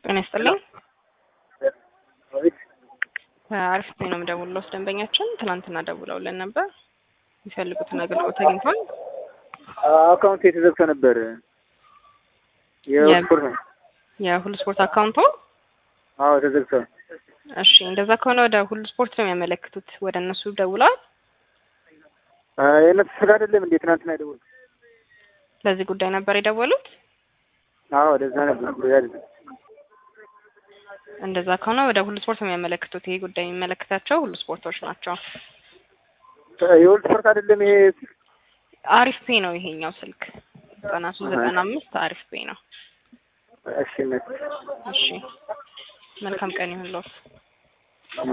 ጤና ይስጥልኝ። አቤት አሪፍ ጊዜ ነው የምደውልልዎት። ደንበኛችን ትናንትና ደውለውልን ነበር። የሚፈልጉትን አገልግሎት አግኝቷል። አካውንት የተዘግቶ ነበር። የስፖርት ነው። የሁሉ ስፖርት አካውንቶ? አዎ ተዘግቷል። እሺ፣ እንደዛ ከሆነ ወደ ሁሉ ስፖርት ነው የሚያመለክቱት። ወደ እነሱ ደውለዋል። የእነሱ ስጋ አይደለም እንዴ? ትናንትና የደወልኩት። ለዚህ ጉዳይ ነበር የደወሉት። አዎ ወደዛ ነበር ጉዳይ አይደለም። እንደዛ ከሆነ ወደ ሁሉ ስፖርት ነው የሚያመለክቱት። ይሄ ጉዳይ የሚመለከታቸው ሁሉ ስፖርቶች ናቸው። የሁሉ ስፖርት አይደለም ይሄ አሪፍ ፔ ነው ይሄኛው ስልክ ዘጠና ሶስት ዘጠና አምስት አሪፍ ፔ ነው። እሺ እነሱ እሺ መልካም ቀን ይሁንልዎት።